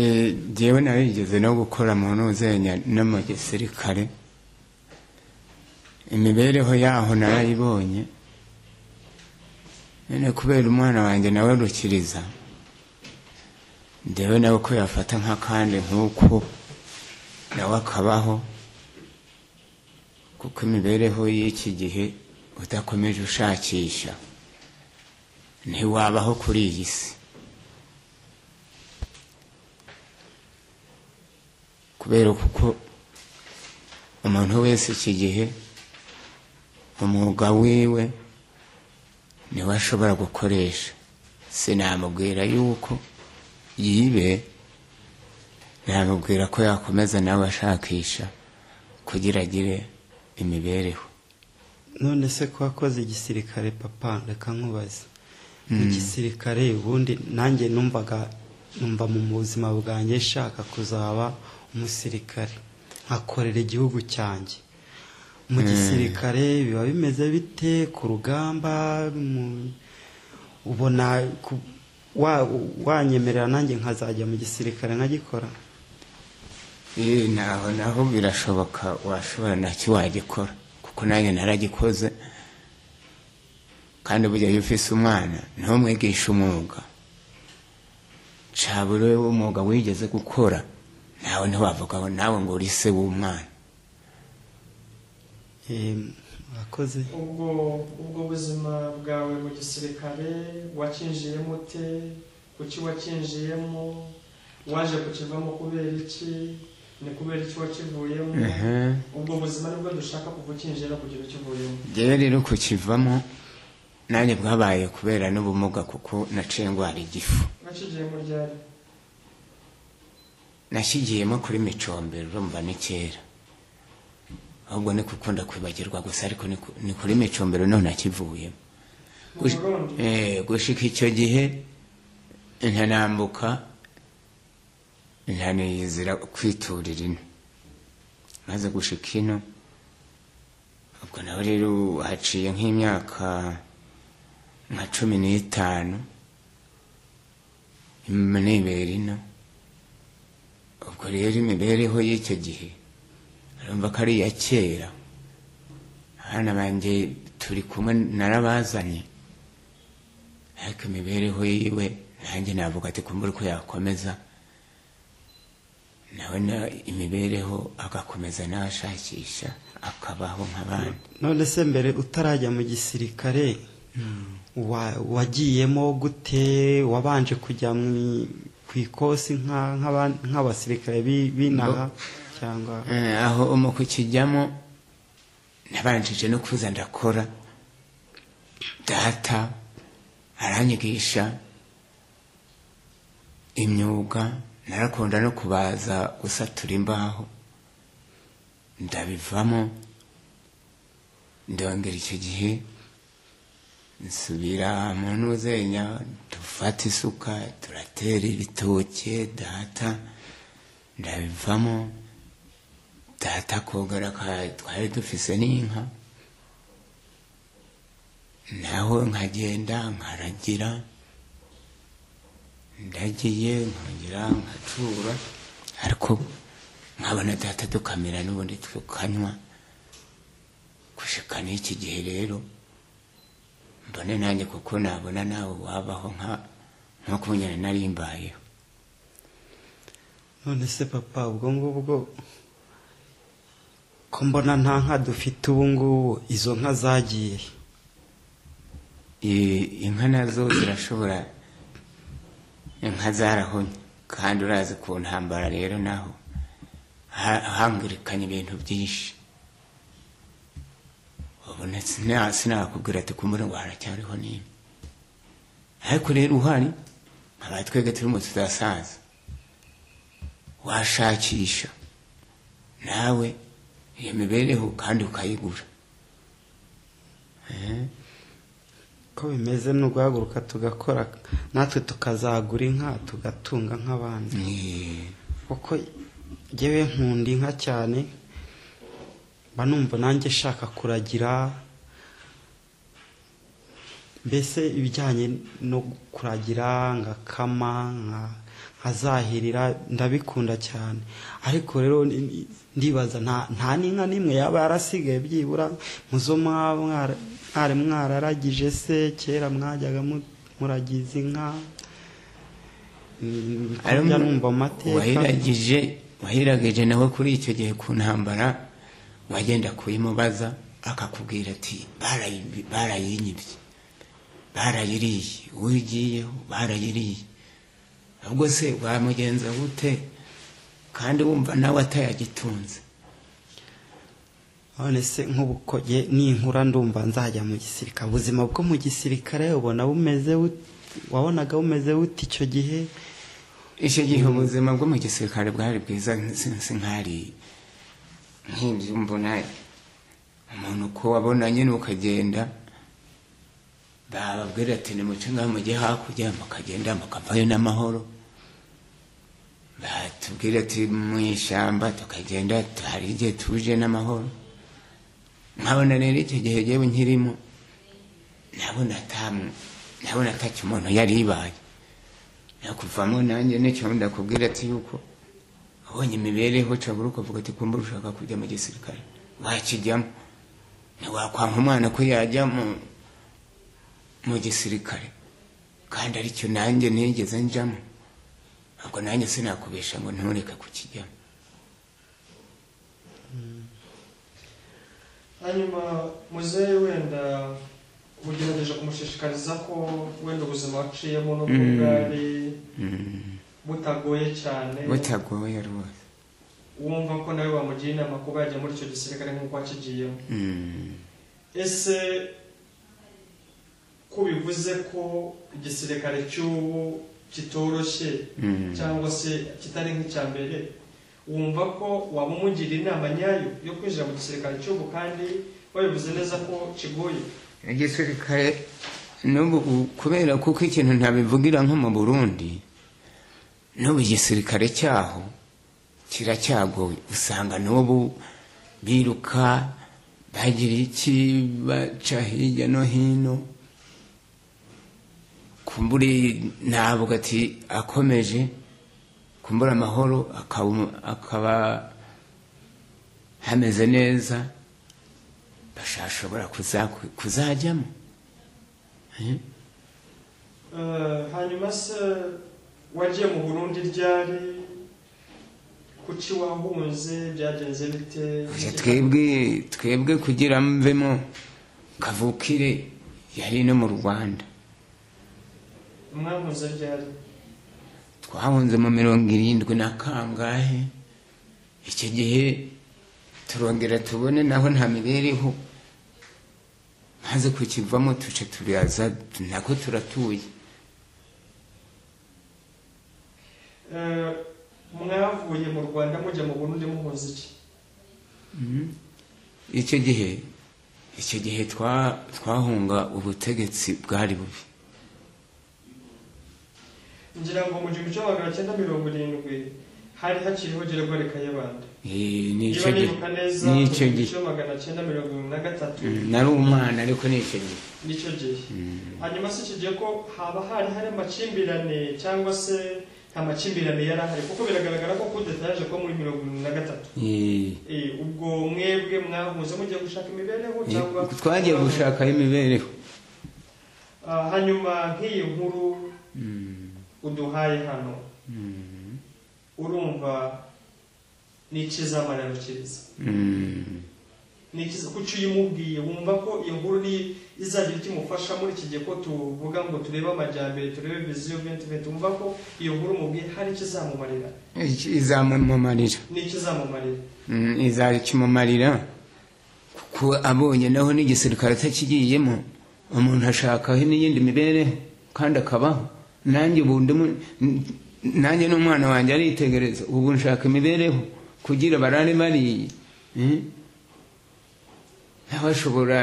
njyewe narigeze no gukora mu ntuzenya no mu gisirikare imibereho yaho narayibonye none kubera umwana wanjye nawe rukiriza njyewe nawe ko yafata nk'akandi nk'uko nawe akabaho kuko imibereho y'iki gihe udakomeje ushakisha ntiwabaho kuri iyi si kubera kuko umuntu wese iki gihe umwuga wiwe niwe ashobora gukoresha sinamubwira yuko yibe namubwira ko yakomeza nawe ashakisha kugira agire imibereho none se ko wakoze igisirikare papa reka nkubaze igisirikare ubundi nanjye numvaga numva mu buzima bwanjye nshaka kuzaba umusirikare nkakorera igihugu cyanjye mu gisirikare biba bimeze bite ku rugamba mu- ubona ku- wa- wanyemerera nanjye nkazajya mu gisirikare nkagikora Eh, naho naho birashoboka washobora nacyo wagikora kuko nanjye naragikoze kandi burya iyo ufise umwana ntumwigishe umwuga cabure umwuga wigeze gukora nawe ntiwavuga ngo nawe ngo uri se w'umwana Em, murakoze ubwo ubwo buzima bwawe mu gisirikare wakinjiyemo ute kuki wakinjiyemo waje kukivamo kubera iki ni kubera iki wakivuyemo ubwo buzima nibwo dushaka kubukinjira kugira ukivuyemo rero rero kukivamo nanjye bwabaye kubera n'ubumuga kuko naciye ndwara igifu wakigiyemo ryari nashyigiyemo kuri micombero urumva ni kera ahubwo ni gukunda kwibagirwa gusa ariko ni ku- ni kuri micombero none akivuyemo mu burundi Eh, gushika icyo gihe ntanambuka ntaniyizira kwiturira ino maze gushika ino ubwo nawe rero haciye nk'imyaka nka cumi n'itanu nibera ino ubwo rero imibereho y'icyo gihe urumva ko ari iya kera abana banjye turi kumwe narabazanye ariko imibereho yiwe nanjye navuga ati kumbura uko yakomeza nawe na- imibereho agakomeza nawe ashakisha akabaho nk'abandi none se mbere utarajya mu gisirikare wa- wagiyemo gute wabanje kujya mu- ku ikosi nka- nk'aban- nk'abasirikare bi- b'inaha cyangwa Eh, aho umu kukijyamo nabanjije no kuza ndakora data aranyigisha imyuga narakunda no kubaza gusatura imbaho ndabivamo ndongera icyo gihe nsubira mu ntuzenya dufata isuka turatera ibitoke data ndabivamo data kogera ka twari dufise n'inka naho nkagenda nkaragira ndagiye nkongera nkacura ariko nkabona data dukamira n'ubundi tukanywa gushika n'iki gihe rero mbone nanjye kuko nabona nawe wabaho nka nk'uko nyine narimbayeho none se papa ubwo ngubwo ko mbona nta nka dufite ubu ngubu izo nka zagiye I- inka nazo zirashobora inka zarahonye kandi urazi ku ntambara rero naho ha- hangirikanye ibintu byinshi ubona sina- sinakubwira ati kumbura ngo haracyariho n'imwe ariko rero uhari nkaba twebwe turimo tuzasaza washakisha nawe iyo mibereho kandi ukayigura ko bimeze ni uguhaguruka tugakora natwe tukazagura inka tugatunga nk'abandi Eh, kuko ngewe nkunda inka cyane mba numva nanjye nshaka kuragira mbese ibijyanye no kuragira nkakama nka- azahirira ndabikunda cyane ariko rero ni- ni- ndibaza nta nta n'inka n'imwe yaba yarasigaye byibura muzo mwaba mwara- mwari mwararagije se kera mwajyaga mu- muragiza inka Mm, bijya numva amateka wahiragije wahiragije nawe kuri icyo gihe ku ntambara wagenda kuyimubaza akakubwira ati "Barayi- barayinyibye barayiriye uwo ugiyeho barayiriye ahubwo se wamugenza gute kandi wumva nawe atayagitunze none se nk'ubukoge ninkura ndumva nzajya mu gisirikare ubuzima bwo mu gisirikare ubona bumeze bute- wabonaga bumeze bute icyo gihe icyo gihe ubuzima bwo mu gisirikare bwari bwiza sinzi nkari nk'ibyumbona umuntu ko wabona nyine ukagenda bababwira ati nimuce ngaho mujye hakurya mukagenda mukavayo n'amahoro batubwira ati mu ishyamba tukagenda hari igihe tuje n'amahoro nkabona rero icyo gihe yewe nkirimo nabona ata- nabona atacyo umuntu yari ibaye nakuvamo nanjye nicyo ndakubwira ati yuko abonye imibereho cabura ukavuga ati kumba ushaka kujya mu gisirikare wakijyamo ntiwakwanka umwana ko yajya mu mu gisirikare kandi aricyo nanjye nigeze njamo ntabwo nanjye sinakubesha ngo ntureke kukijyamo hanyuma muzehe wenda ugerageje kumushishikariza ko wenda ubuzima waciyemo n'ubwo Mm. bwari Mm, butagoye cyane butagoye rwose wumva ko nawe wamugira inama kuba yajya muri icyo gisirikare nk'uko wakigiyemo Mm, ese ko bivuze ko igisirikare cy'ubu kitoroshye mm. cyangwa se kitari nk'icya mbere wumva ko waba umugira inama nyayo yo kwinjira mu gisirikare cy'ubu kandi wabivuze neza ko kigoye igisirikare n'ubu kubera kuko ikintu ntabivugira nko mu burundi n'ubu igisirikare cyaho kiracyagoye usanga n'ubu biruka bagira iki baca hirya no hino kumbura ntabwo ati akomeje kumbura amahoro akaba- akaba hameze neza bashashobora kuza- kuzajyamo Eh? Eh, hanyuma se wagiye mu burundi ryari kuki wahunze byagenze bite Oya, twebwe twebwe kugira mvemo kavukire yari no mu rwanda mwahunze ryari twahunze mu mirongo irindwi na kangahe icyo gihe turongera tubone naho nta mibereho maze kukivamo tuce turaza nako turatuye Eh, mwavuye mu rwanda mujya mu burundi muhunze iki icyo gihe icyo gihe twa- twahunga ubutegetsi bwari bubi ngira ngo mu gihumbi kimwe magana cyenda mirongo irindwi hari hakiriho gererwa kayibanda Eh, ni niba icyo gihe nibuka neza ni mu icyo gihumbi gihe kimwe magana cyenda mirongo irindwi na gatatu Mm, nari umwana ariko ni icyo gihe nicyo gihe Mm. hanyuma se icyo gihe ko haba hari hari amakimbirane cyangwa se nta makimbirane yari ahari kuko biragaragara ko kudetaje ko muri mirongo irindwi na gatatu Eh, Eh, ubwo mwebwe mwahuze mugiye gushaka imibereho cyangwa eh, twagiye gushakayo imibereho Ah, hanyuma nk'iyi nkuru uduhaye hano Mm, urumva ni ikizamararo cyiza mm. ni ikiza kuki uyimubwiye wumva ko iyo nkuru ni izagira icyo imufasha muri iki gihe ko tuvuga ngo turebe amajyambere turebe viziyo venti venti wumva ko iyo nkuru umubwiye hari ikizamumarira Iki- izamumarira ni ikizamumarira Mm, izakimumarira kuko abonye naho n'igisirikare atakigiyemo umuntu ashakaho n'iyindi mibereho kandi akabaho nanjye ubu ndimu n- nanjye n'umwana wanjye aritegereza ubu nshaka imibereho kugira barare bariye Eh? nawe ashobora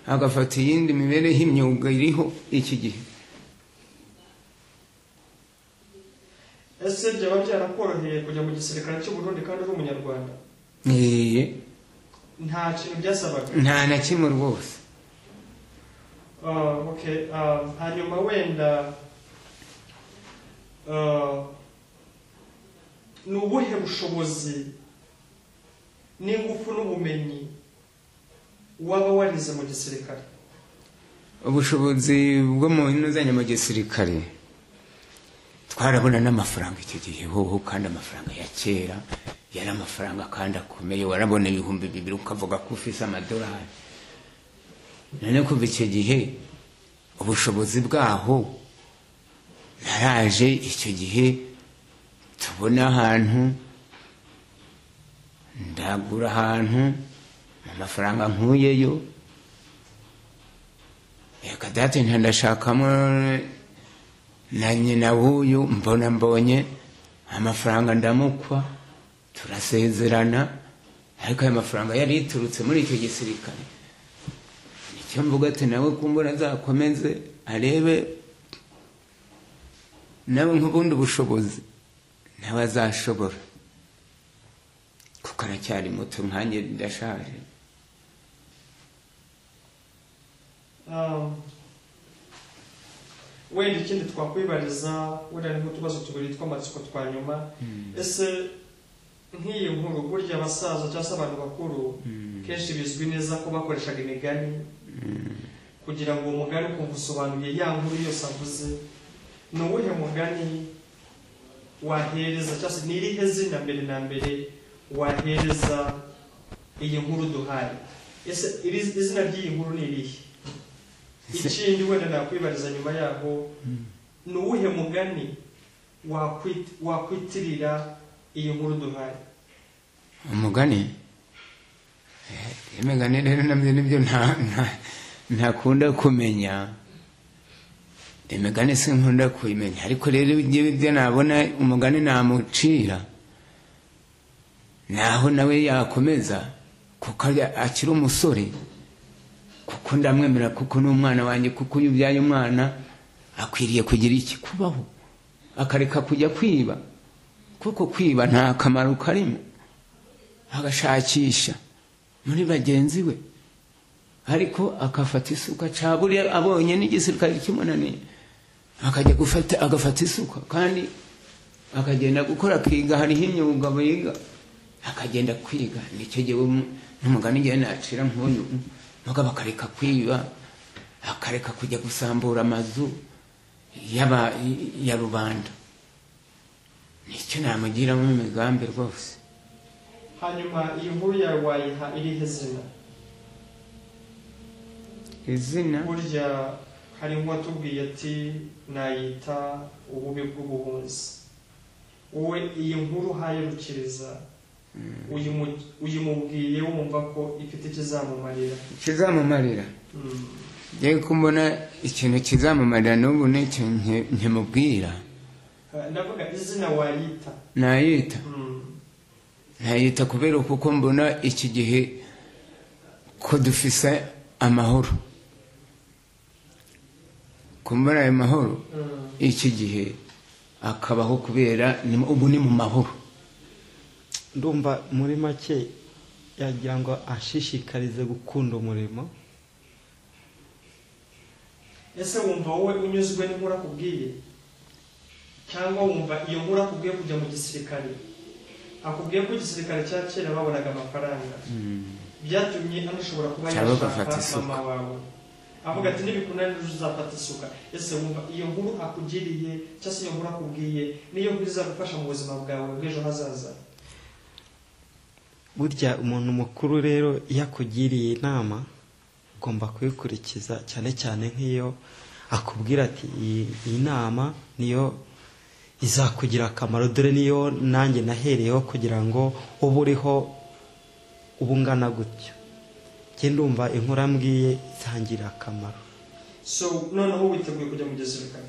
agafata iyindi mibereho imyuga iriho iki gihe ese byaba byarakoroheye kujya mu gisirikare cy'u Burundi kandi uri umunyarwanda Eee, nta kintu byasabaga nta na kimwe rwose Ah, okay. Ah, hanyuma wenda ah, ni ubuhe bushobozi n'ingufu n'ubumenyi waba warize mu gisirikare ubushobozi bwo mu nuzanye mu gisirikare twarabona n'amafaranga icyo gihe hoho kandi amafaranga ya kera yari amafaranga kandi akomeye warabona ibihumbi bibiri ukavuga ko ufise amadolari none kuva icyo gihe ubushobozi bwaho naraje icyo gihe tubona ahantu ndagura ahantu mu mafaranga nkuyeyo reka dati ntandashakamo na nyina w'uyu mbona mbonye amafaranga ndamukwa turasezerana ariko ayo mafaranga yari yiturutse muri icyo gisirikare nicyo mvuga ati nawe kumbura azakomeze arebe nawe nk'ubundi bushobozi nawe azashobora kuko aracyari muto nkanjye ndashaje Um, wenda ikindi twakwibariza wenda harimo utubazo tubiri tw'amatsiko twa nyuma ese nk'iyi nkuru burya abasaza cyangwa se abantu bakuru kenshi bizwi neza ko bakoreshaga imigani kugira ngo uwo mugani ukumva usobanuye ya nkuru yose avuze ni uwuhe mugani wahereza cyangwa se ni irihe zina mbere na mbere wahereza iyi nkuru duhaye ese iri- izina ry'iyi nkuru ni irihe ikindi wenda nakwibariza nyuma yaho ni uwuhe mugani wakwit- wakwitirira iyi nkuru duhaye umugani Eh, imigani rero nabyo nibyo nta- nta- ntakunda kumenya imigani sinkunda kuyimenya ariko rero njyewe ibyo nabona umugani namucira naho nawe yakomeza kuko ari- akiri umusore kuko ndamwemera kuko ni umwana wanjye kuko iyo ubyaye umwana akwiriye kugira iki kubaho akareka kujya kwiba kuko kwiba nta kamaro karimo agashakisha muri bagenzi be ariko akafata isuka caburiya abonye n'igisirikare kimunaniye akajya gufata agafata isuka kandi akagenda gukora akiga hariho imyuga biga akagenda kwiga nicyo gihe n'umugani igihe nacira nk'uyu mugabo akareka kwiba akareka kujya gusambura amazu y'aba- ya rubanda nicyo namugiramo imigambi rwose hanyuma iyi nkuru yawe wayiha irihe zina izina burya hari nk'uwatubwiye ati nayita ububi bw'ubuhunzi wowe iyi nkuru uhayarukiriza uyimu- uyimubwiye wumva ko ifite ikizamumarira kizamumarira Mm. yewe ko mbona ikintu kizamumarira n'ubu n'icyo nke- nkimubwira Eh, ndavuga izina wayita nayita Mm. ntayita kubera kuko mbona iki gihe ko dufise amahoro kumbona ayo mahoro Mm. iki gihe akabaho kubera ni- ubu ni mu mahoro ndumva muri make yagira ngo ashishikarize gukunda umurimo ese wumva wowe unyuzwe n'inkuru akubwiye cyangwa wumva iyo nkuru akubwiye kujya mu gisirikare akubwiye ko igisirikare cya kera babonaga amafaranga byatumye anashobora kuba Cyangwa agafata yashaka isuka. mama wawe avuga ati nibikunani uzafata isuka ese wumva iyo nkuru akugiriye cyangwa se iyo nkuru akubwiye niyo nkuru izagufasha mu buzima bwawe bw'ejo hazaza burya umuntu mukuru rero iyo akugiriye inama ugomba kuyikurikiza cyane cyane nk'iyo akubwira ati iyi iyi nama niyo izakugira akamaro dore niyo nanjye nahereyeho kugira ngo ube uriho uba ungana gutyo njye ndumva inkuru ambwiye izangirira akamaro so noneho witeguye kujya mu gisirikare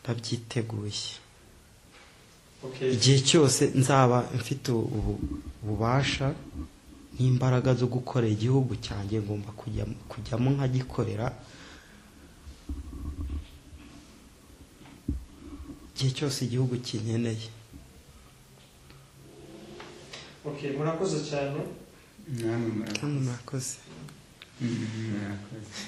ndabyiteguye okay igihe cyose nzaba mfite ubu- ububasha n'imbaraga zo gukorera igihugu cyanjye ngomba kujyamo kujyamo nkagikorera igihe cyose igihugu kinkeneye okay murakoze cyane namwe murakoze murakoze Mm, murakoze